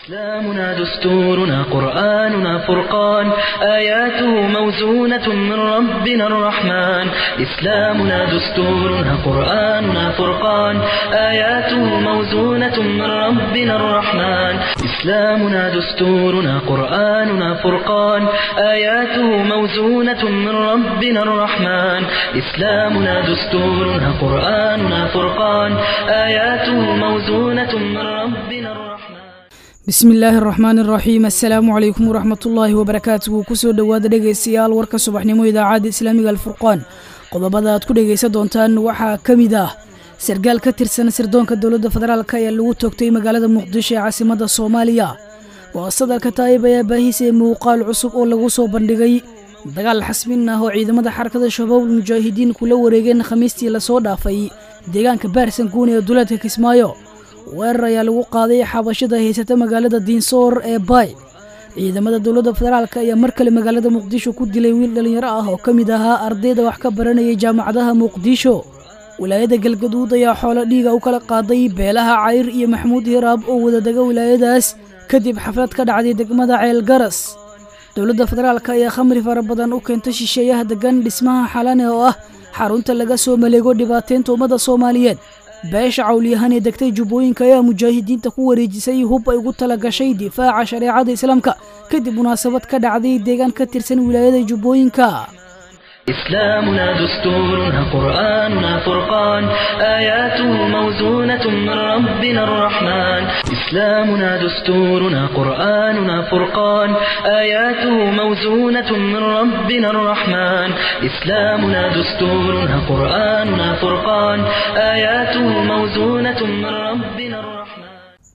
إسلامنا دستورنا قرآننا فرقان آياته موزونة من ربنا الرحمن إسلامنا دستورنا قرآننا فرقان آياته موزونة من ربنا الرحمن إسلامنا دستورنا قرآننا فرقان آياته موزونة من ربنا الرحمن إسلامنا دستورنا قرآننا فرقان آياته موزونة من ربنا الرحمن bismi illaahi araxmaan araxiim assalaamu calaykum waraxmatullaahi wabarakaatuhu kusoo dhowaada dhegaystayaal warka subaxnimo idaacadda islaamiga alfurqaan qodobada aad ku dhegaysan doontaan waxaa ka mid ah sargaal ka tirsan sirdoonka dowladda federaalk ayaa lagu toogtay magaalada muqdisho ee caasimadda soomaaliya waasadalka taayib ayaa baahisay muuqaal cusub oo lagu soo bandhigay dagaal xasmin ah oo ciidamada xarakada shabaabul mujaahidiin kula wareegeen khamiistii lasoo dhaafay deegaanka baarsan guun ee duleedka kismaayo weerar ayaa lagu qaaday xabashada haysata magaalada diinsoor ee baay ciidamada dowladda federaalk ayaa mar kale magaalada muqdisho ku dilay wiil dhallinyaro ah oo ka mid ahaa ardayda wax ka baranayay jaamacadaha muqdisho wilaayada galgaduud ayaa xoolo dhiiga u kala qaaday beelaha cayr iyo maxamuud hiraab oo wadadega wilaayadaas kadib xaflad ka dhacday degmada ceel garas dowladda federaalk ayaa khamri fara badan u keentay shisheeyaha degan dhismaha xalane oo ah xarunta laga soo maleego dhibaateynta ummadda soomaaliyeed beesha cawliyahan ee degtay jubbooyinka ayaa mujaahidiinta ku wareejisay hub ay ugu tala gashay difaaca shareecada islaamka kadib munaasabad ka dhacday deegaan ka tirsan wilaayada jubbooyinka إسلامنا دستورنا قرآننا فرقان آياته موزونة من ربنا الرحمن إسلامنا دستورنا قرآننا فرقان آياته موزونة من ربنا الرحمن إسلامنا دستورنا قرآننا فرقان آياته موزونة من ربنا الرحمن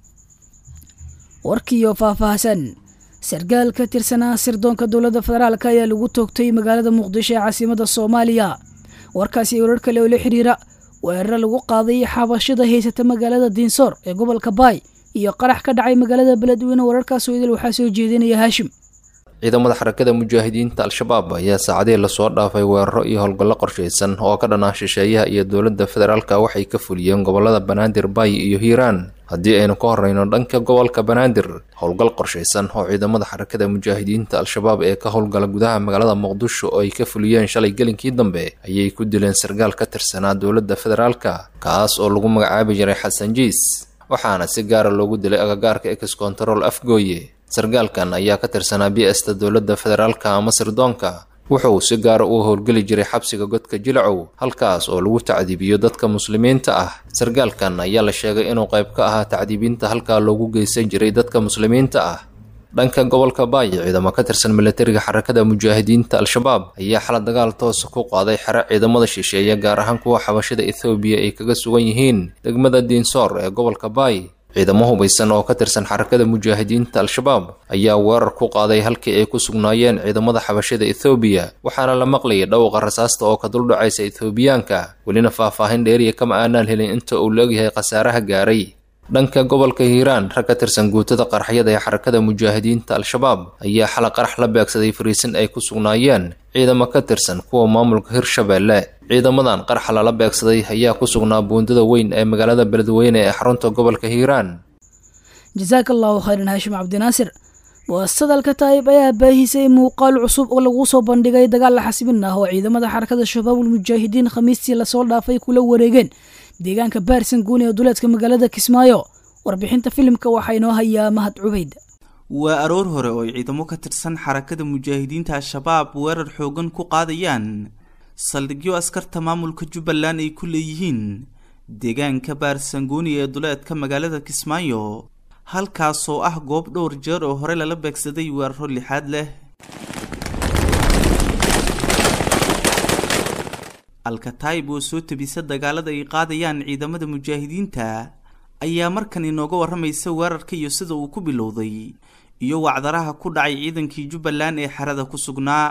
warkiiyo faahfaahsan sargaal ka tirsanaa sirdoonka dowladda federaalk ayaa lagu toogtay magaalada muqdisho ee caasimadda soomaaliya warkaasi warar kale oo la xiriira weeraro lagu qaaday xabashada haysata magaalada diinsoor ee gobolka baay iyo qarax ka dhacay magaalada beledweyne wararkaasoo idil waxaa soo jeedinaya haashim ciidamada xarakada mujaahidiinta al-shabaab ayaa saacadihii lasoo dhaafay weeraro iyo howlgallo qorshaysan oo ka dhanaa shisheeyaha iyo dowladda federaalka waxay ka fuliyeen gobolada banaadir baay iyo hiiraan haddii aynu ka horreyno dhanka gobolka banaadir howlgal qorshaysan oo ciidamada xarakada mujaahidiinta al-shabaab ee ka howlgala gudaha magaalada muqdisho oo ay ka fuliyeen shalay gelinkii dambe ayay ku dileen sargaal ka tirsanaa dowladda federaalka kaas oo lagu magacaabi jiray xasan jiis waxaana si gaara loogu dilay agagaarka ex control afgooye sargaalkan ayaa ka tirsanaa bi-asta dowladda federaalka ama sirdoonka wuxuu si gaara u howlgeli jiray xabsiga godka jilcow halkaas oo lagu tacdiibiyo dadka muslimiinta ah sargaalkan ayaa la sheegay inuu qayb ka ahaa tacdiibinta halkaa loogu geysan jiray dadka muslimiinta ah dhanka gobolka baay ciidamo ka tirsan milatariga xarakada mujaahidiinta al-shabaab ayaa xala dagaal toosa ku qaaday xero ciidamada shisheeye gaar ahaan kuwa xabashada ethoobiya ay kaga sugan yihiin degmada diinsoor ee gobolka baay ciidamo hubaysan oo ka tirsan xarakada mujaahidiinta al-shabaab ayaa weerar ku qaaday halkii ay ku sugnaayeen ciidamada xabashada ethoobiya waxaana la maqlayay dhowqa rasaasta oo ka duldhacaysa ethoobiyaanka welina faahfaahin dheeriya kama aanaan helin inta uu laegyahay khasaaraha gaaray dhanka gobolka hiiraan rag ka tirsan guutada qaraxyada ee xarakada mujaahidiinta al-shabaab ayaa xala qarax la beegsaday fariisin ay ku sugnaayeen ciidamo ka tirsan kuwa maamulka hirshabeelle ciidamadan qaraxa lala beegsaday ayaa ku sugnaa buundada weyn ee magaalada beledweyne ee xarunta gobolka hiiraan jasaaka allahu khayran haashim cabdinaasir waasadalka taayib ayaa baahisay muuqaal cusub oo lagu soo bandhigay dagaal la xasmin ah oo ciidamada xarakada shabaabul mujaahidiin khamiistii lasoo dhaafay kula wareegeen deegaanka baarsan guun ee duleedka magaalada kismaayo warbixinta filimka waxaa inoo hayaa mahad cubayd waa aroor hore oo ay ciidamo ka tirsan xarakada mujaahidiinta al-shabaab weerar xoogan ku qaadayaan saldhigyo askarta maamulka jubbaland ay ku leeyihiin deegaanka baarsangooni ee duleedka magaalada kismaayo halkaasoo ah goob dhowr jeer oo hore lala beegsaday weeraro lixaad leh alkataib oo soo tabisa dagaalada ay qaadayaan ciidamada mujaahidiinta ayaa markan inooga waramaysa weerarka iyo sida uu ku bilowday iyo wacdaraha ku dhacay ciidankii jubbaland ee xerada ku sugnaa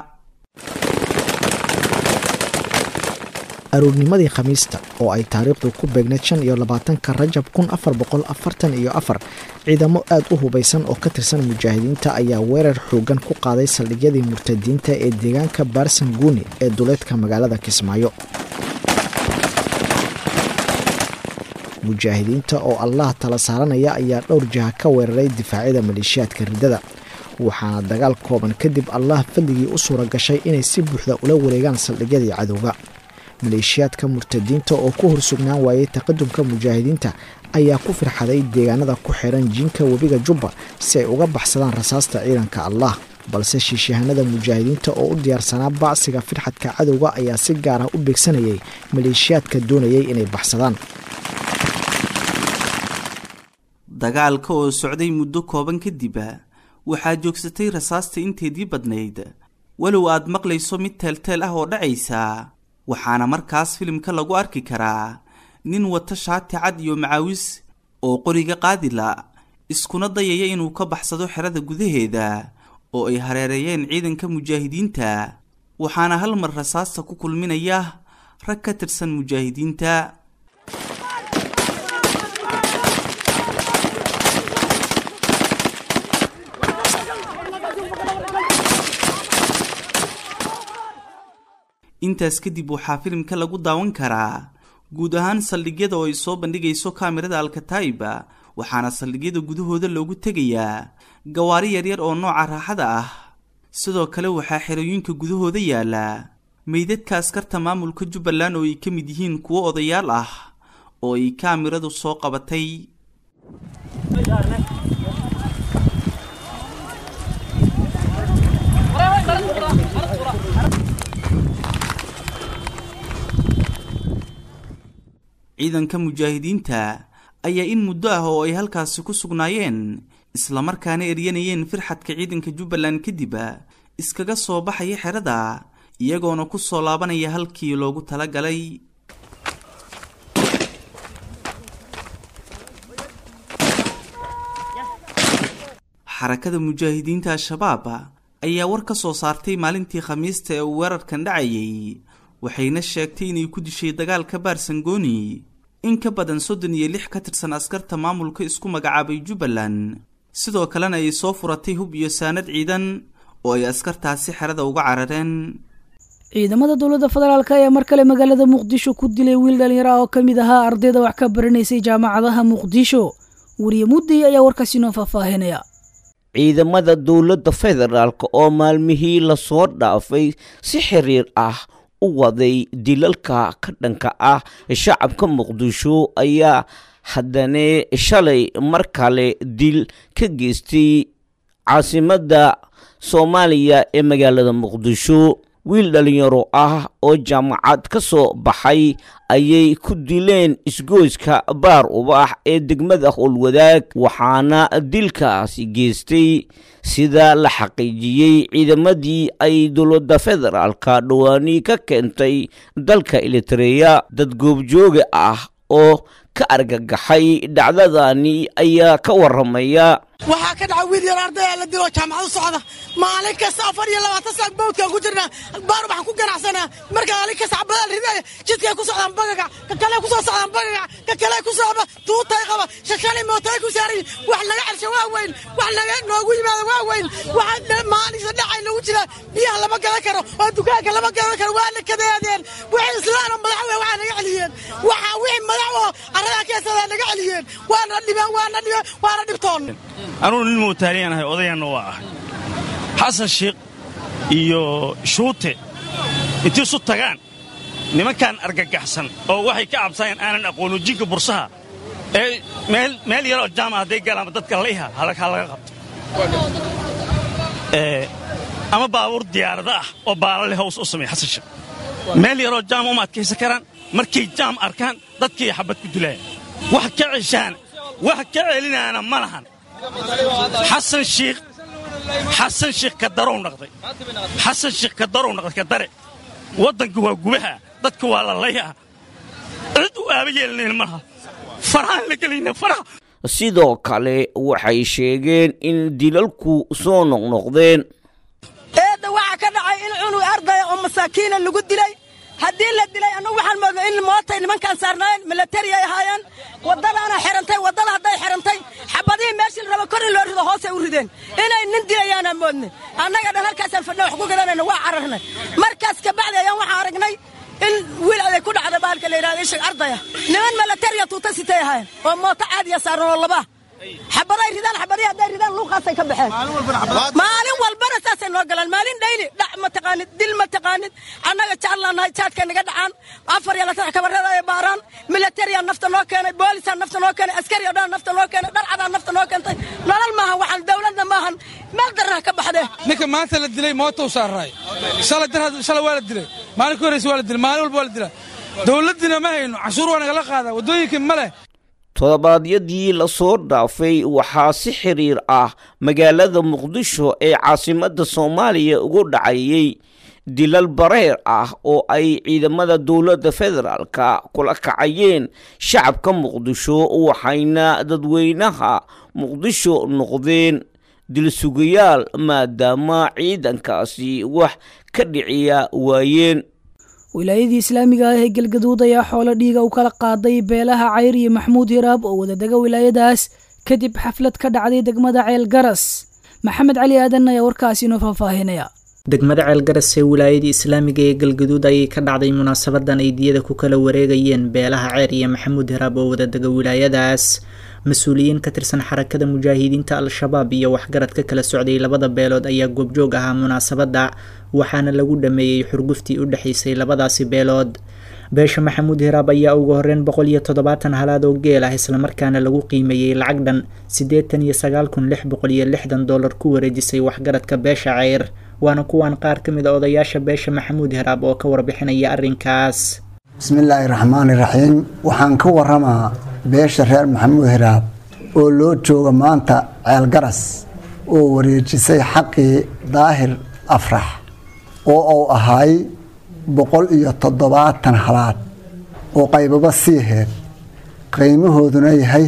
aroornimadii khamiista oo ay taariikhdu ku beegneed shan iyo labaatanka rajab kun afar boqol afartan iyo afar ciidamo aad u hubaysan oo ka tirsan mujaahidiinta ayaa weerar xoogan ku qaaday saldhigyadii murtadiinta ee deegaanka baarsan guuni ee duleedka magaalada kismaayo mujaahidiinta oo allah tala saaranaya ayaa dhowr jiha ka weeraray difaacyada maleeshiyaadka riddada waxaana dagaal kooban kadib allah fadligii u suura gashay inay si buuxda ula wareegaan saldhigyadii cadowga maleeshiyaadka murtadiinta oo ku horsugnaan waayey taqadumka mujaahidiinta ayaa ku firxaday deegaanada ku xiran jiinka webiga jubba si ay uga baxsadaan rasaasta ciidanka allah balse shiishahanada mujaahidiinta oo u diyaarsanaa bacsiga firxadka cadowga ayaa si gaar ah u beegsanayay maleeshiyaadka doonayay inay baxsadaan dagaalka oo socday muddo kooban kadib waxaa joogsatay rasaasta inteedii badnayd walow aad maqlayso mid teelteel ah oo dhacaysa waxaana markaas filimka lagu arki karaa nin wata shaati cad iyo macaawis oo qoriga qaadila iskuna dayaya inuu ka baxsado xerada gudaheeda oo ay hareereeyeen ciidanka mujaahidiinta waxaana hal mar rasaasta ku kulminaya rag ka tirsan mujaahidiinta intaas kadib waxaa filimka lagu daawan karaa guud ahaan saldhigyada oo ay soo bandhigayso kaamirada alkataiba waxaana saldhigyada gudahooda loogu tegayaa gawaari yaryar oo nooca raaxada ah sidoo kale waxaa xerooyinka gudahooda yaala meydadka askarta maamulka jubbaland oo ay ka mid yihiin kuwo odayaal ah oo ay kaamiradu soo qabatay ciidanka mujaahidiinta ayaa in muddo ah oo ay halkaasi ku sugnaayeen islamarkaana eryanayeen firxadka ciidanka jubbaland kadib iskaga soo baxaya xerada iyagoona ku soo laabanaya halkii loogu talagalay xarakada mujaahidiinta al-shabaab ayaa war ka soo saartay maalintii khamiista ee uu weerarkan dhacayay waxayna sheegtay inay ku dishay dagaalka baarsangooni in ka badan soddon iyo lix ka tirsan askarta maamulka isku magacaabay jubbaland sidoo kalena ay soo furatay hub iyo saanad ciidan oo ay askartaasi xerada uga carareen ciidamada dowladda federaalk ayaa mar kale magaalada muqdisho ku dilay wiil dhallinyaro ah oo ka mid ahaa ardayda wax ka baranaysay jaamacadaha muqdisho wariye mudday ayaa warkaasi noo faahfaahinaya ciidamada dowladda federaalk oo maalmihii lasoo dhaafay si xiriir ah u waday dilalka ka dhanka ah shacabka muqdisho ayaa haddana shalay mar kale dil ka geystay caasimadda soomaaliya ee magaalada muqdisho wiil dhallinyaro ah oo jaamacad ka soo baxay ayay ku dileen isgoyska baar ubax ee degmada howlwadaag waxaana dilkaasi geystay sida la xaqiijiyey ciidamadii ay dowladda federaalka dhawaanii ka keentay dalka elitareya dad goobjooga ah oo ka argagaxay dhacdadani ayaa ka waramaya waxaa ka dhaca wiil yar ardaya la dilo jaamacad u socda maalin kasta afar iyo labaatan saak bawdkaan ku jirnaa baar waxaan ku ganacsanaa marka maalin kasta cabadaal ridaya jidkay ku socdaan bagaga ka kale ku soo socdaan bagaga ka kale ku socda tuutay qaba shashali mootay ku saaran wax laga celsho waa weyn wax laga noogu yimaado waa weyn waxa maalinsa dhacay lagu jiraa biyaha lama gadan karo oo dukaanka lama gadan karo waa la kadeedeen wixii islaan oo madax waa naga celiyeen waxa wixii madax oo arada keensada naga celiyeen waana dhibeen waana dhibeen waana dhibtoon anugu nin muutaaliyan ahay odayanna waa ahay xasan shiikh iyo shuute intii isu tagaan nimankan argagaxsan oo waxay ka cabsayaan aanan aqoonu jinka bursaha ee meel yaroo jaama hadday galaanba dadka layha ha laga qabto ama baabuur diyaarada ah oo baalale haws u sameeya xasan shiikh meel yaroo jaama uma adkaysan karaan markay jaam arkaan dadkii xabad ku dilaaya wax ka ceshaana wax ka celinaana ma lahan xasan shiikh xasan shiikh ka darow naqday xasan shiikh ka darow naqday ka dare waddanka waa gubaha dadka waa lalayaa cid u aaba yeelanayn malaha farahaan la gelayna faraha sidoo kale waxay sheegeen in dilalku soo noqnoqdeen eedda waxaa ka dhacay in cunug ardaya oo masaakiina lagu dilay haddii la dilay annugu waxaan moodnay in mootay nimankaan saarnaayeen milatari ay ahaayeen waddadaana xirantay waddada hadday xirantay xabadihii meeshii la raba kor in loo rido hoosay u rideen inay nin dilayaanaan moodnay annaga dhan halkaasaan fadhna wax ku gadanayna waa cararnay markaas kabacdi ayaan waxaan aragnay in wiil aday ku dhacda baalka la yidhahdo ishig ardaya niman milatariya tuuta sitay ahayn oo mooto caadiya saaran oo laba xabaday ridaan xabadii hadday ridaan luuqaasay ka baxeen maalin walbana saasay noo galaan maalin dhayli dhac ma taqaanid dil ma taqaanid annaga jeclaanahay jaadka naga dhacaan afar iyo laatan kabarada ay baaraan milatariyaa nafta noo keenay boolisaa nafta noo keenay askari oo dhan nafta noo keenay dharcadaa nafta noo keentay nolol maahan waxaan dowladna maahan meel darnaha ka baxdee ninka maanta la dilay mootou saaraay shalay waa la dilay maalin ka horreysa waa la dilay maalin walba waa la dilaa dowladdiina ma hayno cashuur waa nagala qaadaa waddooyinkii ma leh todobaadyadii lasoo dhaafay waxaa si xiriir ah magaalada muqdisho ee caasimadda soomaaliya ugu dhacayay dilal bareer ah oo ay ciidamada dowladda federaalka kula kacayeen shacabka muqdisho waxayna dadweynaha muqdisho noqdeen dilsugayaal maadaama ciidankaasi wax ka dhiciya waayeen wilaayadii islaamiga ah ee galgaduud ayaa xoolo dhiiga u kala qaaday beelaha cayr iyo maxamuud hiraab oo wadadega wilaayadaas kadib xaflad ka dhacday degmada ceel garas maxamed cali aadan ayaa warkaasi inoo faahfaahinaya degmada ceelgaras ee wilaayadii islaamiga ee galgaduud ayay ka dhacday munaasabadan ay diyada ku kala wareegayeen beelaha ceer iyo maxamuud hiraab oo wadadega wilaayadaas mas-uuliyiin ka tirsan xarakada mujaahidiinta al-shabaab iyo waxgarad ka kala socday labada beelood ayaa goobjoog ahaa munaasabadda waxaana lagu dhameeyey xurguftii u dhexaysay labadaasi beelood beesha maxamuud hiraab ayaa ugu horeyn boqol iyo toddobaatan halaad oo geel ah islamarkaana lagu qiimeeyey lacag dhan siddeetan iyo sagaal kun lix boqol iyo lixdan dollar ku wareejisay waxgaradka beesha ceyr waana kuwan qaar ka mid a odayaasha beesha maxamuud hiraab oo ka warbixinaya arrinkaas bismillaahi raxmaani raxiim waxaan ka waramaa beesha reer maxamuud hiraab oo loo jooga maanta ceelgaras oo wareejisay xaqii daahir afrax oo uu ahaay boqol iyo toddobaatan halaad oo qaybaba sii heed qiimahooduna yahay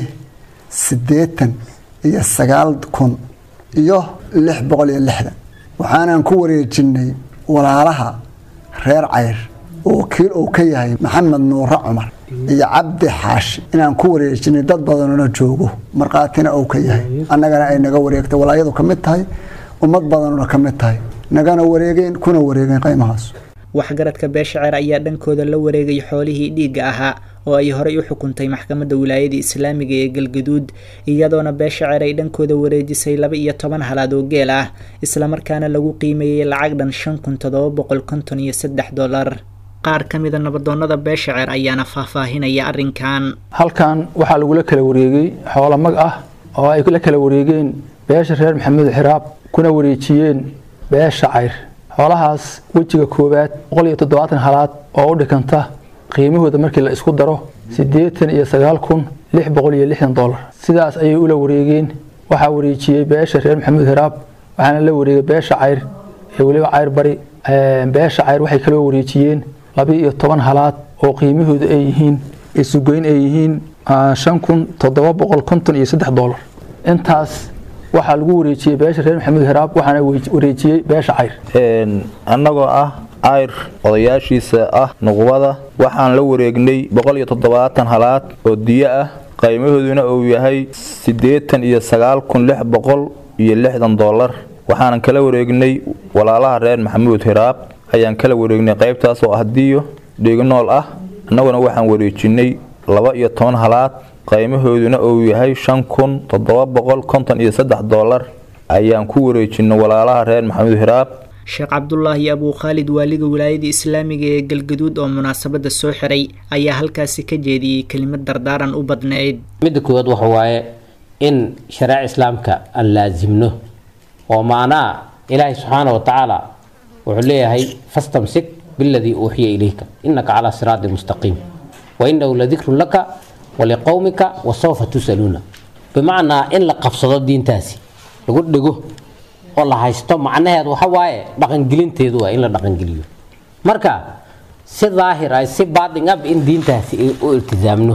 siddeetan iyo sagaal kun iyo lix boqol iyo lixdan waxaanan ku wareejinnay walaalaha reer cayr oo kiil uu ka yahay maxamed nuure cumar iyo cabdi xaashi inaan ku wareejinay dad badanona joogo markhaatina uu ka yahay annagana ay naga wareegtay walaayadu ka mid tahay ummad badanuna ka mid tahay nagana wareegeen kuna wareegeen qaymahaas waxgaradka beesha ceer ayaa dhankooda la wareegay xoolihii dhiigga ahaa oo ay horey u xukuntay maxkamadda wilaayada islaamiga ee galgaduud iyadoona beesha ceer ay dhankooda wareejisay laba iyo toban halaad oo geel ah islamarkaana lagu qiimeeyey lacag dhan shan kun toddoba boqol konton iyo saddex dollar qaar ka mida nabadoonnada beesha ceer ayaana faahfaahinaya arrinkan halkan waxaa lagula kala wareegay xoolo mag ah oo ay la kala wareegeen beesha reer maxamuud xiraab kuna wareejiyeen beesha cayr xoolahaas wejiga koowaad boqol iyo toddobaatan halaad oo u dhikanta qiimahooda markii la isku daro siddeetan iyo sagaal kun lix boqol iyo lixdan dollar sidaas ayay ula wareegeen waxaa wareejiyey beesha reer maxamuud hiraab waxaana la wareegay beesha cayr ee weliba cayr bari beesha cayr waxay kaloo wareejiyeen laba iyo toban halaad oo qiimahooda ay yihiin isugoyn ay yihiin shan kun toddoba boqol konton iyo saddex dollar intaas waxaa lagu wareejiyey beesha reer maxamuud hiraab waxaana wareejiyey beesha cayr annagoo ah cayr odayaashiisa ah nuqbada waxaan la wareegnay boqol iyo toddobaatan halaad oo diyo ah qaymahooduna uu yahay siddeetan iyo sagaal kun lix boqol iyo lixdan dollar waxaanan kala wareegnay walaalaha reer maxamuud hiraab ayaan kala wareegnay qaybtaas oo ah diyo dhignool ah annaguna waxaan wareejinay laba iyo toban halaad qaymahooduna uu yahay shan kun toddoba boqol konton iyo saddex dollar ayaan ku wareejinay walaalaha reer maxamuud hiraab sheekh cabdulaahi abuu khaalid waaliga wilaayada islaamiga ee galgaduud oo munaasabadda soo xiray ayaa halkaasi ka jeediyey kelimad dardaaran u badnayd midda koowaad waxa waaye in shareeca islaamka aan laasimno oo macnaha ilaahay subxaana wa tacaala wuxuu leeyahay fastamsik biladii uuxiya ilayka inaka calaa siraati mustaqiim wa inahu ladikrun laka waliqowmika wasawfa tusaluuna bimacnaa in la qabsado diintaasi lagu dhego oo la haysto macnaheed waxa waaye dhaqangelinteedu waa in la dhaqangeliyo marka si daahir ah si baatin ab in diintaasi u iltisaamno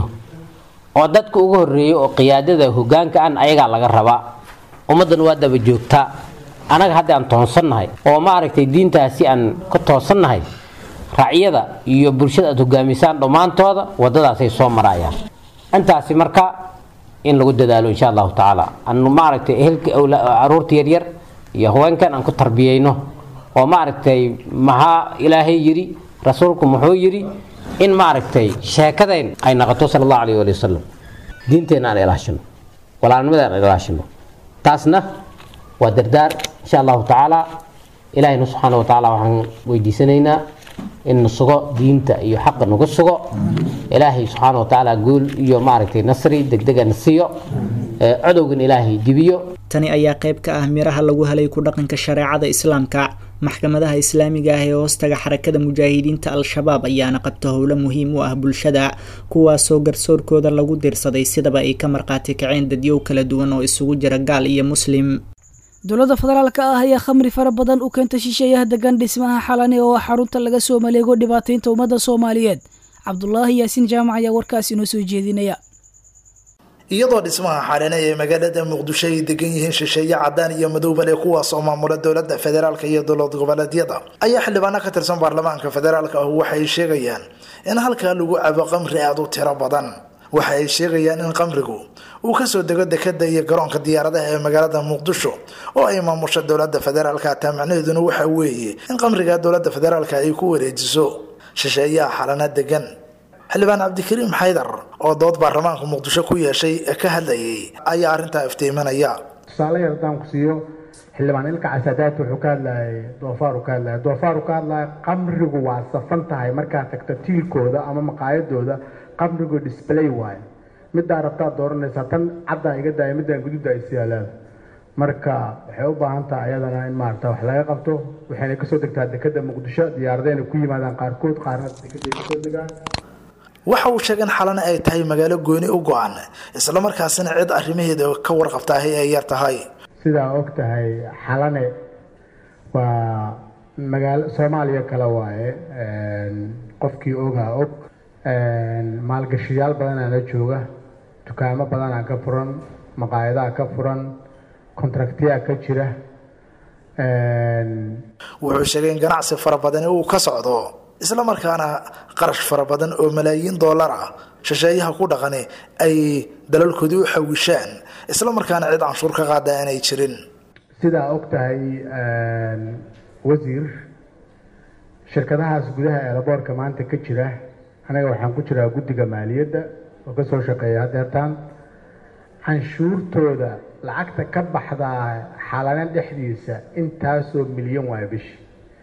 oo dadka ugu horeeya oo qiyaadada hogaanka an ayagaa laga rabaa ummaddan waa daba joogtaa anaga hadda aan toonsannahay oo maaragtay diintaasi aan ka toosannahay racyada iyo bulshada aad hogaamisaan dhammaantooda wadadaasay soo marayaan intaasi marka in lagu dadaalo insha allahu tacaala anu maaragtay ehelka caruurta yaryar iyo haweenkan aan ku tarbiyeyno oo maaragtay maxaa ilaahay yidhi rasuulku muxuu yidhi in maaragtay sheekadayn ay noqoto sala allahu alayh ali wasalam diinteenna aan ilaashino walaalnimada aan ilaashino taasna waa dardaar insha allahu tacaala ilaahayna subxaana wa tacaala waxaan weydiisanaynaa in na sugo diinta iyo xaqa nagu sugo ilaahay subxaana wa tacaala guul iyo maaragtay nasri degdega na siiyo codowgan ilaahay dibiyo tani ayaa qayb ka ah miraha lagu helay ku dhaqanka shareecada islaamka maxkamadaha islaamiga ah ee hoostaga xarakada mujaahidiinta al-shabaab ayaana qabta howlo muhiim u ah bulshada kuwaasoo garsoorkooda lagu dirsaday sidaba ay ka marqaati kaceen dadyow kala duwan oo isugu jira gaal iyo muslim dowladda federaalka ah ayaa khamri fara badan u keenta shisheeyaha degan dhismaha xalane oo xarunta laga soo maleego dhibaataynta ummadda soomaaliyeed cabdulaahi yaasiin jaamac ayaa warkaas inoo soo jeedinaya iyadoo dhismaha xalane ee magaalada muqdisho ay degan yihiin shisheeye cadaan iyo madoobale kuwaas oo maamula dowlada federaalk iyo dowlad goboleedyada ayaa xildhibaano ka tirsan baarlamaanka federaalk ah waxay sheegayaan in halkaa lagu cabo qamri aada u tiro badan waxa ay sheegayaan in qamrigu uu kasoo dego dekada iyo garoonka diyaaradaha ee magaalada muqdisho oo ay maamusha dowlada federaalka taa macnaheeduna waxa weeye in qamriga dowlada federaalk ay ku wareejiso shisheeyaha xalana degan xildhibaan cabdikariim xaydar oo dood baarlamaanka muqdisho ku yeeshay ee ka hadlayay ayaa arrintaa iftiiminaya tusaale yar haddaan ku siiyo xildhibaan ilka casadaad wuxuu ka hadlayay doofaaru ka hadlaya doofaaru ka hadlaya qamrigu waa safan tahay markaad tagto tiilkooda ama maqaayadooda qamrigu display waayo middaa rabtaad dooranaysaa tan caddaa iga daaya middaan gududa ay siyaalaada marka waxay u baahan tahay ayadana in maarata wax laga qabto waxayna kasoo degtaa dekada muqdisho diyaaradayna ku yimaadaan qaarkood qaarna dekeday kasoo degaan waxa uu sheegay in xalana ay tahay magaalo gooni u go-an islamarkaasina cid arrimaheeda ka warqabtaahay ay yar tahay sidaa og tahay xalane waa magaalo soomaaliya kale waaye qofkii ogaa og maalgashiyaal badanaa la jooga dukaamo badanaa ka furan maqaayadaha ka furan kontraktiyaa ka jira wuxuu sheegay in ganacsi fara badani uu ka socdo islamarkaana qarash fara badan oo malaayiin dollar ah shisheeyaha ku dhaqani ay dalalkoodii u xawishaan islamarkaana cid canshuur ka qaada aanay jirin sidaa og tahay wasiir shirkadahaas gudaha eelaboorka maanta ka jira anaga waxaan ku jiraa guddiga maaliyadda oo ka soo shaqeeya haddeertaan canshuurtooda lacagta ka baxdaa xalana dhexdiisa intaasoo milyan waaya bishii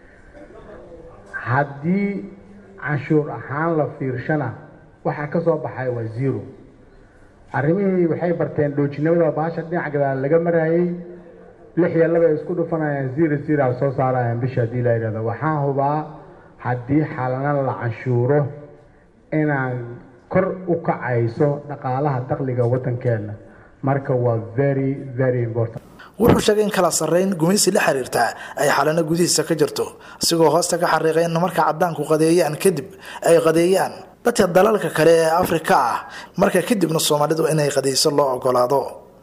haddii canshuur ahaan la fiirshana waxaa ka soo baxay waa zero arrimihii waxay barteen dhoojinimada baasha dhinaca gadaal laga maraayey lix iyo laba ay isku dhufanayaan zero zero al soo saarayaan bisha haddii la yidhahdo waxaan hubaa haddii xalana la canshuuro inaan kor u kacayso dhaqaalaha dakhliga waddankeena marka waa very very important wuxuu sheegay in kala sarreyn gumaysi la xiriirta ay xalana gudihiisa ka jirto isigoo hoosta ka xariiqay in marka cadaanku qadeeyaan kadib ay qadeeyaan dadka dalalka kale ee afrika ah marka kadibna soomaalidu inay qadeyso loo ogolaado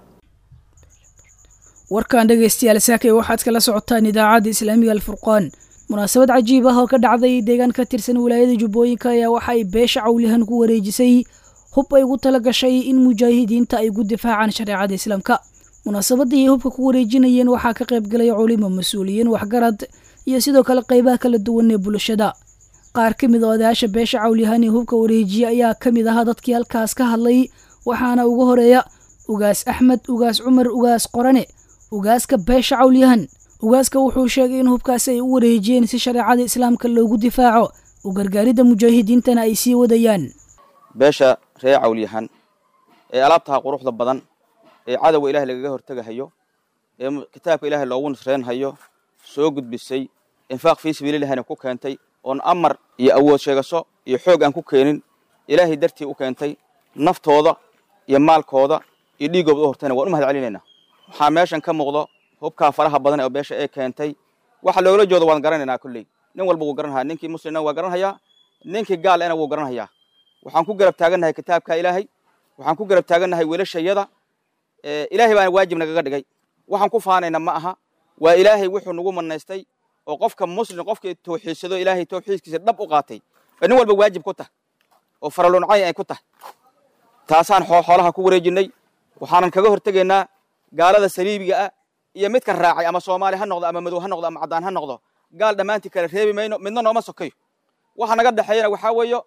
warkan dhegaystayaal saakay waxaad kala socotaan idaacadda islaamiga alfurqaan munaasabad cajiib ah oo ka dhacday deegaan ka tirsan wilaayada jubbooyinka ayaa waxa ay beesha cawlihan ku wareejisay hub ay ugu tala gashay in mujaahidiinta ay ku difaacaan shareecada islaamka munaasabadii ay hubka ku wareejinayeen waxaa ka qayb galay culimo mas-uuliyiin waxgarad iyo sidoo kale qaybaha kala duwan ee bulshada qaar ka mid a odayaasha beesha cawlihan ee hubka wareejiya ayaa ka mid ahaa dadkii halkaas ka hadlay waxaana ugu horeeya ugaas axmed ugaas cumar ugaas qorane ugaaska beesha cawlyahan ugaaska wuxuu sheegay in hubkaasi ay u wareejiyeen si shareecada islaamka loogu difaaco u gargaaridda mujaahidiintana ay sii wadayaan beesha ree cawlyahan ee alaabtaha quruxda badan ee cadowga ilaah lagaga hortegahayo ee kitaabka ilaahay loogu nasreynhayo soo gudbisay infaaq fii sabiililahina ku keentay oon amar iyo awood sheegasho iyo xoog aan ku keenin ilaahay dartii u keentay naftooda iyo maalkooda iyo dhiiggooda u hortayna waan u mahad celinaynaa waxaa meeshan ka muuqdo hubkaa faraha badan ee beesha ee keentay waxa loogala joodo waan garanaynaa kolley nin walba wuu garanhayaa ninkii muslimna waa garanhayaa ninkii gaal ena wuu garanhayaa waxaan ku garab taagannahay kitaabka ilaahay waxaan ku garab taagannahay wiilashayada ilaahay baana waajib nagaga dhigay waxaan ku faanayna ma aha waa ilaahay wuxuu nagu manaystay oo qofka muslim qofkii tawxiidsado ilaahay tawxiidkiisa dhab u qaatay oo nin walba waajib ku tahay oo faraloncay ay ku tahay taasaan xoolaha ku wareejinay waxaanan kaga hortegaynaa gaalada saliibiga ah iyo midka raacay ama soomaali ha noqdo ama madow ha noqdo ama caddaan ha noqdo gaal dhammaantii kale reebi mayno midna nooma sokayo waxa naga dhexeeyana waxaa weeyo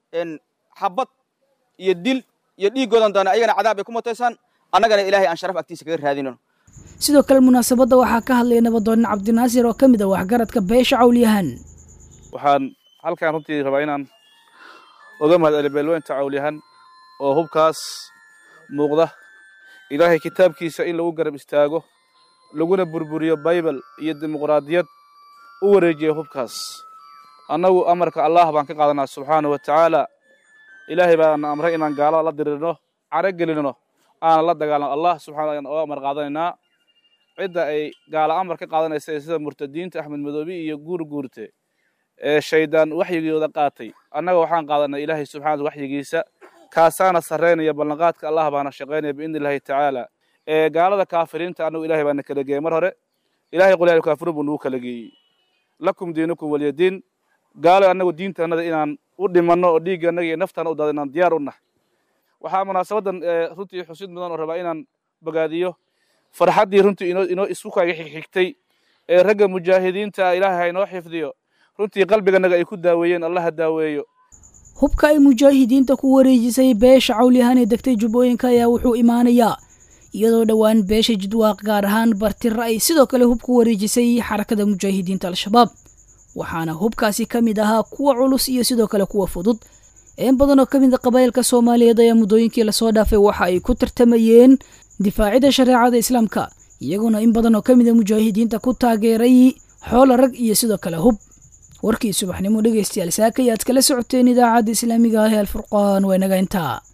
xabad iyo dil iyo dhiiggoodan doona ayagana cadaab ay ku mutaysaan annagana ilaahay aan sharaf agtiisa kaga raadinano sidoo kale munaasabadda waxaa ka hadlaya nabadoon cabdinaasir oo ka mid ah waxgaradka beesha cawlyahan waxaan halkaan runtii rabaa inaan oga mahadceliyo beelweynta cawlyahan oo hubkaas muuqda ilaahay kitaabkiisa in lagu garab istaago laguna burburiyo baybal iyo dimuqraadiyad u wareejiya hubkaas annagu amarka allah baan ka qaadanaa subxaanahu wa tacaala ilaahay baana amray inaan gaalada la dirirno caro gelinno aanan la dagaalno allah subxana ayaan oo amar qaadanaynaa cidda ay gaala amar ka qaadanaysa sida murtadiinta axmed madoobi iyo guur guurte ee shaydaan waxyigooda qaatay annaga waxaan qaadanay ilaahay subxaana waxyigiisa kaasaana sarreynaya ballanqaadka allah baana shaqaynaya biidni illaahi tacaala ee gaalada kaafiriinta annagu ilahay baana kala geeyey mar hore ilahay qul yaa kaafiruun buu nagu kala geeyey lakum diinukum walyadiin gaalo annagu diintanada inaan u dhimanno oo dhiigga annaga iyo naftana u dada inaan diyaar u nahay waxaa munaasabaddan runtii xusid mudan oo rabaa inaan bogaadiyo farxaddii runtii inoo inoo isku kaaga xigxigtay ee ragga mujaahidiinta ilaahay ha inoo xifdiyo runtii qalbiganaga ay ku daaweeyeen allah ha daaweeyo hubka ay mujaahidiinta ku wareejisay beesha cawlyahan ee degtay jubbooyinka ayaa wuxuu imaanayaa iyadoo dhowaan beesha jidwaaq gaar ahaan bartira ay sidoo kale hub ku wareejisay xarakada mujaahidiinta al-shabaab waxaana hubkaasi ka mid ahaa kuwa culus iyo sidoo kale kuwa fudud in badan oo ka mid a qabaa'ilka soomaaliyeed ayaa muddooyinkii lasoo dhaafay waxa ay ku tartamayeen difaacida shareecada islaamka iyaguna in badan oo ka mid a mujaahidiinta ku taageeray xoola rag iyo sidoo kale hub warkii subaxnimo dhegaystayaal saaka ayaad kala socoteen idaacadda islaamiga ah ee alfurqaan waa inaga intaa